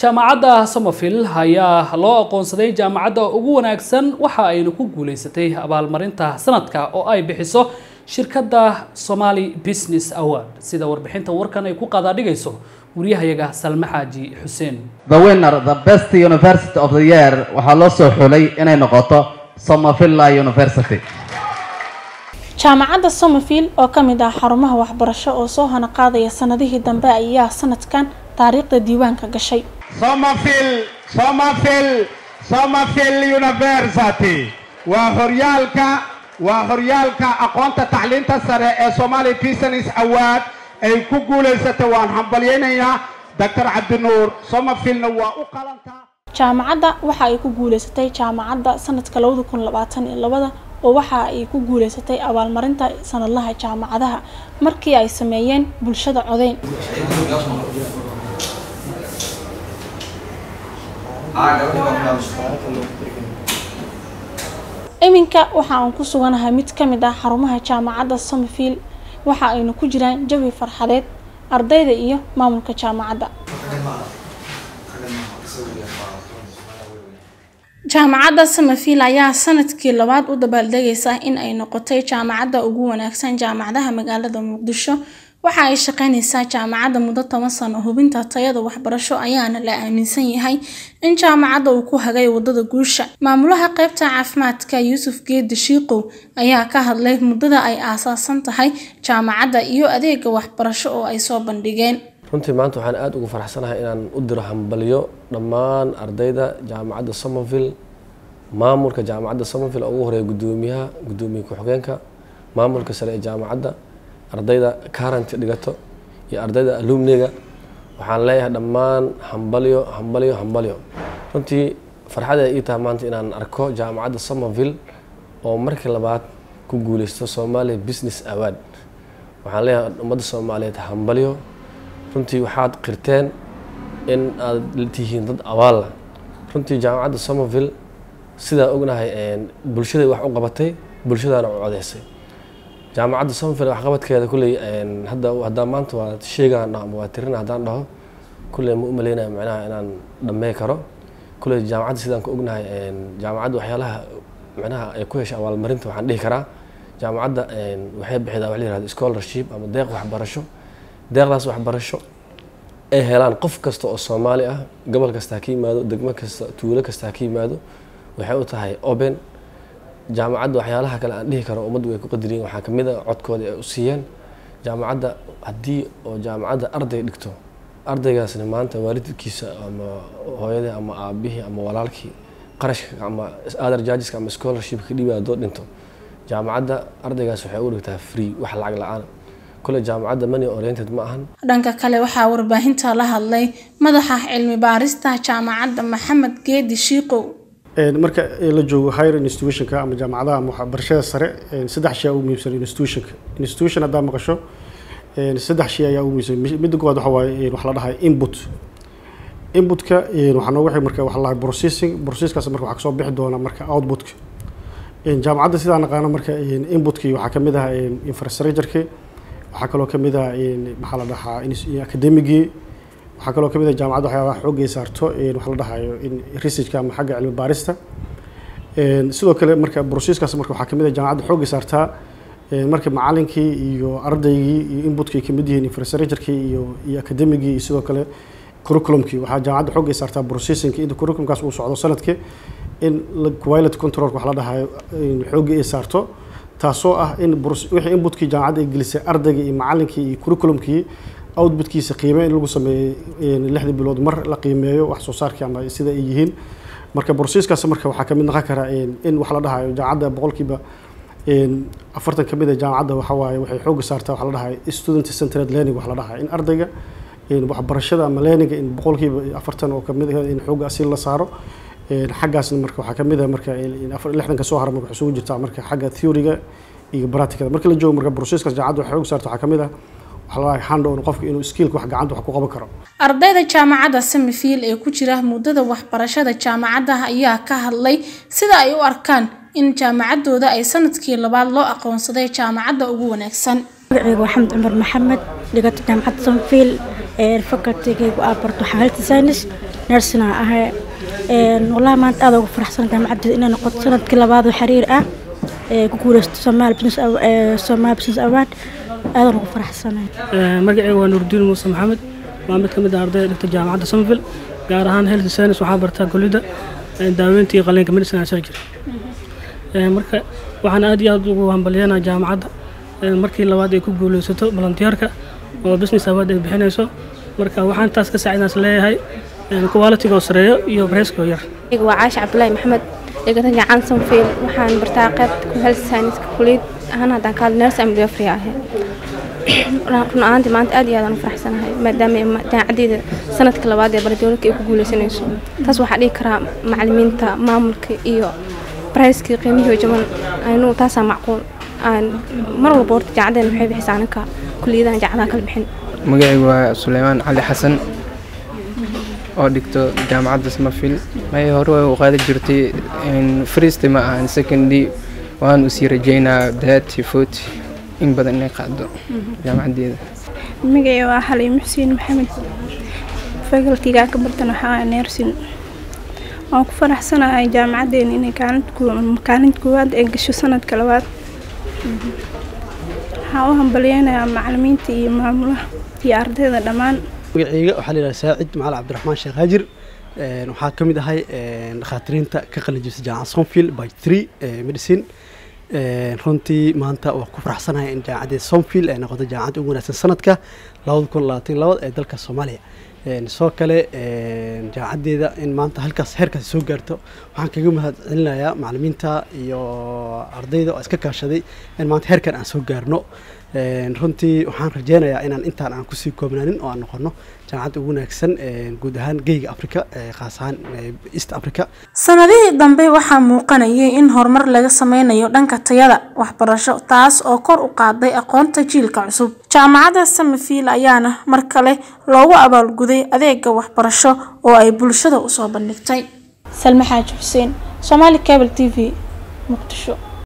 jaamacadda somerville ayaa loo aqoonsaday jaamacadda ugu wanaagsan waxa ayna ku guuleysatay abaalmarinta sanadka oo ay bixiso shirkadda somali business award sida warbixinta warkan ay ku qadaadhigayso wariyahayaga salme xaaji xuseen The winner, the best university of the year, waxaa loo soo xulay inay noqoto Somerville University. jaamacadda somerville oo ka mid ah xarumaha waxbarasho oo soo hana qaadaya sanadihii dambe ayaa sanadkan taariikhda diiwaanka gashay Somerville, Somerville, Somerville University waa horyaalka waa horyaalka aqoonta tacliinta sare ee Somali Business Award ay ku guuleysatay waan hambalyaynayaa Dr. Cabdinuur Somerville waa u qalantaa jaamacadda waxa ay ku guuleysatay jaamacadda sanadka labada kun labaatan iyo labada oo waxa ay ku guuleysatay abaalmarinta sanadlaha jaamacadaha markii ay sameeyeen bulshada codeyn iminka waxa aan ku suganahay mid ka mid ah xarumaha jaamacadda somerville waxa aynu ku jiraan jawi farxadeed ardayda iyo maamulka jaamacadda jaamacadda somerville ayaa sanadkii labaad u dabaaldegaysa in ay noqotay jaamacadda ugu wanaagsan jaamacadaha magaalada muqdisho waxa ay shaqeyneysaa jaamacadda muddo toban sano hubinta tayada waxbarasho ayaana la aaminsan yahay in jaamacadda uu ku hagay wadada guusha maamulaha qeybta caafimaadka yuusuf geedi shiiqow ayaa ka hadlay muddada ay aasaasan tahay jaamacadda iyo adeega waxbarasho oo ay soo bandhigeen runtii maanta waxaan aada ugu faraxsanahay inaan u diro hambalyo dhammaan ardayda jaamacadda somerville maamulka jaamacadda somerville oo ugu horeeya guddoomiyaha guddoomiye ku-xigeenka maamulka sare ee jaamacadda ardayda current dhigato iyo ardayda alumniga waxaan leeyahay dhammaan hambalyo hambalyo hambalyo runtii farxadee ii tahay maanta inaan arko jaamacadda somerville oo markii labaad ku guuleysto somalia business award waxaan leeyahay ummadda soomaaliyeed hambalyo runtii waxaad qirteen in aad tihiin dad abaalla runtii jaamacadda somerville sidaa ognahay bulshaday wax u qabatay bulshadaana u codeysay jaamacadda somerville waxqabadkeeda kulley hadda haddaan maanta waa sheegaan dhaho ama waa tirina haddaan dhaho kulley ma u maleynayo macnaha inaan dhammey karo kulley jaamacadda sidaan ka ognahay jaamacadda waxyaalaha macnaha ay ku heshay abaalmarinta waxaan dhihi karaa jaamacadda waxay bixidaa wax la yihahdo scholarship ama deeq waxbarasho deeqdaas waxbarasho ay helaan qof kasta oo soomaali ah gobol kasta ha ka yimaado degmo kasta tuulo kasta ha ka yimaado waxay u tahay open jaamacadda waxyaalaha kale aan dhihi karo ummaddu way ku qadariyen waxaa kamid a codkooda ay u siiyeen jaamacadda haddii oo jaamacadda arday dhigto ardaygaasna maanta waalidkiisa ama hooyadii ama aabihii ama walaalkii qarashka ama other judgeska ama scholarshipka ka dhiibaya haddoo dhinto jaamacadda ardaygaas waxay u dhigtaa free wax lacag la-aan kule jaamacadda money oriented ma ahan dhanka kale waxaa warbaahinta la hadlay madaxa cilmi baarista jaamacadda maxamed geedi shiiqow marka la joogo higher institutionka ama jaamacadaha ama waxbarashada sare saddex shay ugu muhiimsan institutionka institution haddaa maqasho saddex shay ayaa ugu muhiimsan midda koowaad waxa waaye wax la dhahay input inputka waxaa noogu xig marka wax la dhahay processing processkaas marka waxaa kasoo bixi doona marka outputka jaamacadda sidaa naqaano marka inputkii waxaa kamid ah infrastructureki waxaa kaloo kamid ah maxaa la dhahaa academigii waxaa kaloo kamid ah jaamacadda waxyaabaha xoogay saarto waxa la dhahayo researchka ama xagga cilmi baarista sidoo kale marka processkaas marka waxaa kamid ah jaamacadda xoogay saartaa marka macalinkii iyo ardaygii iyo inputkii kamid yihiin infrastructurkii iyo iyo academigii iyo sidoo kale curriculumkii waxaa jaamacadda xoogay saartaa processingki inta curriculumkaas uu socdo sanadkii in quality controlka wax la dhahayo xoogii ay saarto taasoo ah in wixii inputkii jaamacadda ay gelisay ardayga iyo macalinkii iyo curriculumkii outputkiisa qiime in lagu sameeyo lixdii bilood mar la qiimeeyo wax soo saarkii ama sida ay yihiin marka borsiiskaas marka waxaa kamid noqon karaa in wax la dhahayo jaamacadda boqolkiiba afartan kamid a jaamacadda waxa waaye waxay xooga saartaa wax la dhahayo student centered learning wax la dhahayo in ardayga waxbarashada ama learninga in boqolkiiba afartan oo kamid ah in xooga asi la saaro xaggaasna marka waxaa kamid ah marka lixdanka soo hara marka waxay isugu jirtaa marka xagga theoryga iyo practicada marka la joogo marka processkaas jaamacadda waxay xoog saarta waxaa kamid ah waxaa la dhahay hand on qofka inuu skillka wax gacanta wax ku qaban karo ardayda jaamacadda somerville ee ku jira muddada waxbarashada jaamacadda ayaa ka hadlay sida ay u arkaan in jaamacaddooda ay sanadkii labaad loo aqoonsaday jaamacadda ugu wanaagsan magacaygu waa xamd cumar maxamed dhigato jaamacadda somerville facultigaygu aa barto xaalada science nersina ahay wallahi maanta aad ugu faraxsan jaamacaddeeda inay noqoto sanadkii labaad oo xiriir ah ee ku guuleysto Somali Business Somali Business Award aad ugu faraxsanahay magacayga waa Nuurdiin Muuse Maxamed waa mid ka mid ah ardayda dhigta jaamacadda Somerville gaar ahaan health science waxaa bartaa kulliyadda daaweynta iyo qalliinka medicine and surgery marka waxaan aad iyo aad ugu hambalyeynaa jaamacadda markii labaad ay ku guuleysato volunteerka oo business award ay bixinayso marka waxaan taas ka saacidaas leeyahay quality-ga oo sareeyo iyo price-ka oo yar waa caashi cabdullaahi maxamed dhigata jacan sanfiil waxaan bartaa qaybta health science kuliyad ahaan haddaan ka hadlo nurse and midwifery ahay run ahaantii maanta aad iyo aad aan u faraxsanahay maadaama jaamacaddeeda sanadka labaad ee baradowladka ay ku guuleysanayso taas waxaa dhihi karaa macalimiinta maamulka iyo bricekii qiimihii jaban aynu taasaa macquul aan mar walba horta jaamacaddeena waxay bixisaa anaka kuliyadahan jaamacadaha kala bixin magacaygu waa suleymaan cali xasan oo dhigto jaamacadda smarfield may hore way u qaadi jirtay first ma ahan secondly waan usii rajeynaa thirty forty in badan inay qaado jaamacaddeeda magacay waa xaliim xuseen maxamed facultiga ka bartan waxaa nersin waan ku faraxsanahay jaamacaddeena inay kaalinta koowaad ee gasho sanadka labaad waxaan u hambalyeynayaa macalimiinta iyo maamulaha iyo ardayda dhammaan magacayga waxaa layidhaha saacid macali cabdiraxmaan sheekh haajir waxaa ka mid ahay dhakhaatiriinta ka qalin jirta jaamacad somfield by three medicine runtii maanta waa ku faraxsanahay in jaamacaddeeda somfield ay noqoto jaamacadda ugu wanaagsan sanadka labada kun labaatan labad ee dalka soomaaliya sidoo kale jaamacaddeeda in maanta halkaas heerkaasi soo gaarto waxaan kaga mahad celinayaa macalimiinta iyo ardayda oo iska kaashaday in maanta heerkan aan soo gaarno runtii waxaan rajeynayaa inaan intaan aan kusii koobnaanin oo aan noqono jaamacadda ugu wanaagsan guud ahaan geyga africa khaas ahaan east africa sanadihii dambe waxaa muuqanayay in horumar laga sameynayo dhanka tayada waxbarasho taas oo kor u qaaday aqoonta jiilka cusub jaamacadda samafield ayaana mar kale loogu abaalguday adeega waxbarasho oo ay bulshada usoo bandhigtay salme xaaji xuseen somaali cable t v muqdisho